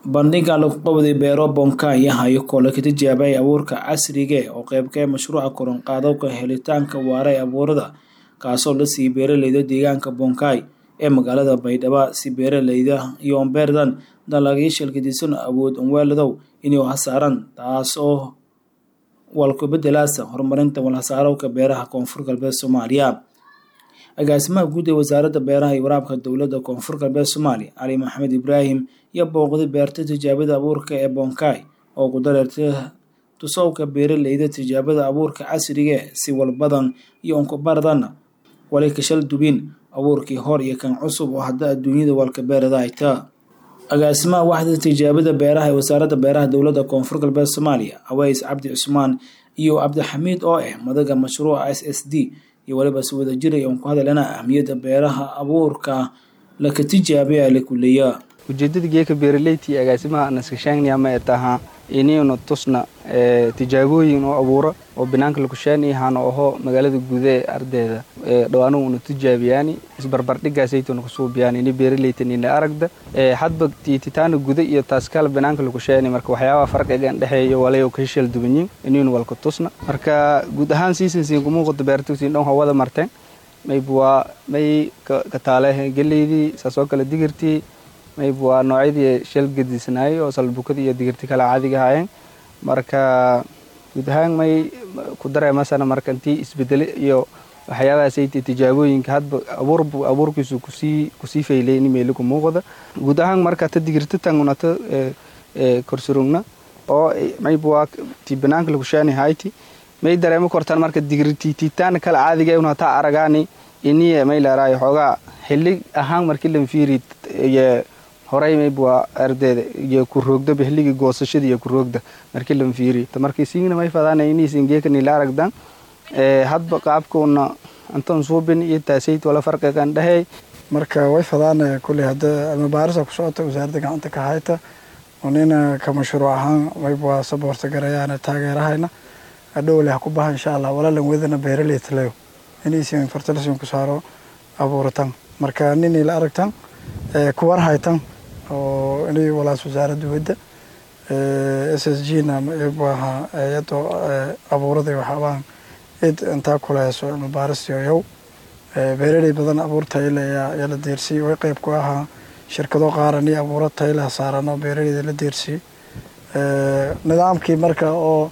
bandhiga lagu qabday beero bonkaya hayo kole ka tijaabay abuurka casriga oo qeybka mashruuca koronqaadowka helitaanka waara ee abuurada kaasoo la siiyey beeraleyda deegaanka bonkay ee magaalada baydhabo si beeraleyda iyo ombeerdan dalagyo shalgadisan awood onweeladow inay hasaaran taas oo walkubedelaasa horumarinta walhasaarowka beeraha koonfur galbeed soomaaliya agaasimaha guud ee wasaaradda beeraha iyo waraabka dowladda koonfur galbeed soomaaliya cali maxamed ibraahim iyo booqday beerta tijaabada abuurka ee bonkay oo ku dareertay tusowka beeraleyda tijaabada abuurka casriga si walbadan iyo onkubardan wali kashal dubin abuurkii hor iyo kan cusub oo hadda adduunyada walka beerada hayta agaasimaha waxda tijaabada beeraha ee wasaaradda beeraha dowladda koonfur galbeed soomaaliya aweys cabdi cusmaan iyo cabdixamiid oo ah madaga mashruuca s s d iyo waliba si wada jiray oon ku hadalana ahmiyadda beeraha abuurka laka tijaabaya la kuleeya ujeedada geeka beeraleyti agaasimaha naskashaangnaya ma taha inaynu tusna tijaabooyin oo abuuro oo banaanka lakushaani hana oho magaalada guuda ee ardayda dhawaanu una tijaabiyaani isbarbardhigaasaytuna kusuubiyaan ini beeraleytan ina aragda hadba tititaana guda iyo taaskala banaanka lakushaani marka waxyaabaha farqigan dhexeeyo walayo kahishal dubanyin inaynu walka tusna marka guud ahaan siisansiin kumuuqada beertugtiin dhan hawada marteen mayb waa may kataale geleydii saasoo kale digirtii mayb waa noocyadii shal gadisnaayay oo salbukada iyo digirti kale caadiga ahaayeen marka guud ahaan may ku dareemasana marka intii isbedele iyo waxyaabahaasayta tijaabooyinka hadba abuur abuurkiisu kusii kusii faylay in meeli ku muuqda guud ahaan marka ta digirta tangunata korsurugna oo mayb waa ti banaanka lakushaani hayti may dareemo kortaan marka digirti titaan kale caadiga una hataa aragaani iniye may leeraayo xoogaa xilli ahaan markii lanfiiri iyo horey mayb waa ardeeda iyo ku roogdaba xilligii goosashada iyo ku roogda markii lan fiiri marka isiingna may fadaan iniisin geekani la aragdan hadba qaabkuuna antan suubin iyo taasayt wala farqigan dhehey marka way fadaan kuley hadda almabaarisa ku socota wasaaradda gacanta ka hayta unina ka mashruuc ahaan mayb waa saboorta garayaana taageerahayna adhowle ha ku baha insha allah walaalan wedana beeraleytaleyo inaysin fertilisin ku saaro abuuritan marka ninay la aragtan kuwar haytan oo inay walaas wasaaradda wedda s s g na maaha ayado abuuraday waxaabaan id intaa kulehayso cilmibaarisyo yow beeraley badan abuur tayle yaa la deersiyey way qeyb ku ahaa shirkado qaaran iyo abuuro tayle hasaaran oo beeraleyda la deersiyey nidaamkii marka oo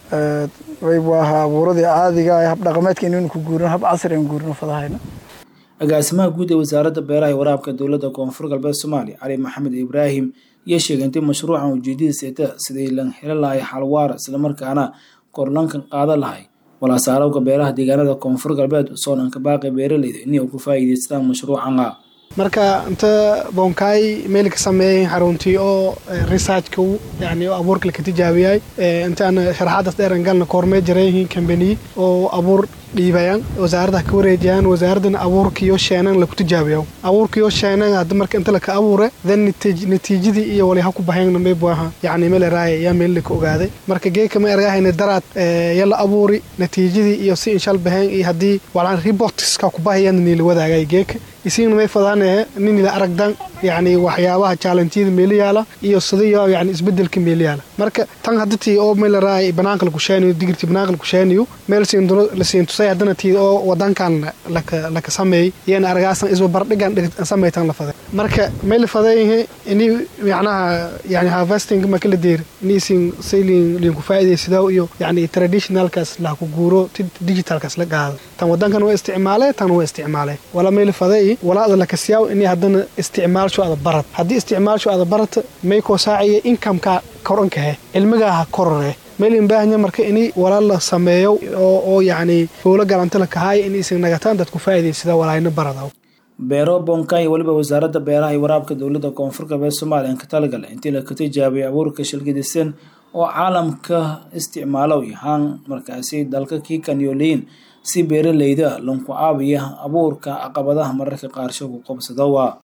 waybu ahaa abuuradii caadiga habdhaqameedka inaynu ku guurino hab casri an guurino fadahayna agaasimaha guud ee wasaaradda beeraha iyo waraabka dowladda koonfur galbeed soomaaliya cali maxamed ibraahim iyo sheegay intay mashruucan ujeedadiisa eta sidii lan helo lahay xalwaar islamarkaana korlankan qaada lahay walhasaarowka beeraha deegaanada koonfur galbeed soonanka baaqi beeraleyda inay ku faa'iidaystaan mashruucana marka inta boonkaay meel ka sameeyay xaruntii oo researchka yani abuurka laka tijaabiyay intaan sharaxaadaas dheeran galna koormee jarayihiin kambaniyi oo abuur dhiibayaan wasaaradda ka wareejiyaan wasaaradana abuurkiyo sheenan laku tijaabiyo abuurkiyo sheenan hadda marka inta laka abuure then natiijadii iyo wali ha ku baxeen maybu aha yani meel raaya yaa meel laka ogaaday marka geeka ma ergahayna daraad yala abuuri natiijadii iyo si inshal baheen iyo haddii walaan reportska ku bahayaan niila wadaagay geeka isiina may fadaane ninila aragdan yani waxyaabaha jaalantiyada meeli yaala iyo sidayo yani isbedelka meeli yaala marka tan hadatii oo meel raaya banaanka laku sheeniyo digirti banaanka laku sheeniyo meel lasiin tusay haddana tii oo wadankan laka sameeyey iyana aragaasan isba bardhigan samaytan la faday marka may la faday ini macnaha yani harvesting maka la deeri inisin saylin linku faa'iidaysidaw iyo yani traditionalkaas laku guuro ti digitalkaas la qaado tan wadankan waa isticmaale tan waa isticmaale wala may la faday walaada lakasiyaaw ini haddana isticmaalsho ada barat haddii isticmaalsho ada barata may koo saaciya inkameka korankahe cilmigaaha korore meelin baahanya marka ini walaal la sameeyo oo yacni howlo galanta la kahaaya in isan nagataan dadku faa'iidaysada walaayna barada beero bonkay waliba wasaaradda beeraha iyo waraabka dowladda koonfur galbeed soomaaliya ka talagala intii laka tijaabay abuurka shilgadisan oo caalamka isticmaalow yahaan markaasi dalka kii kanyooliyin si beeraleyda lanku caabiya abuurka caqabadaha mararka qaarsho ku qabsadawa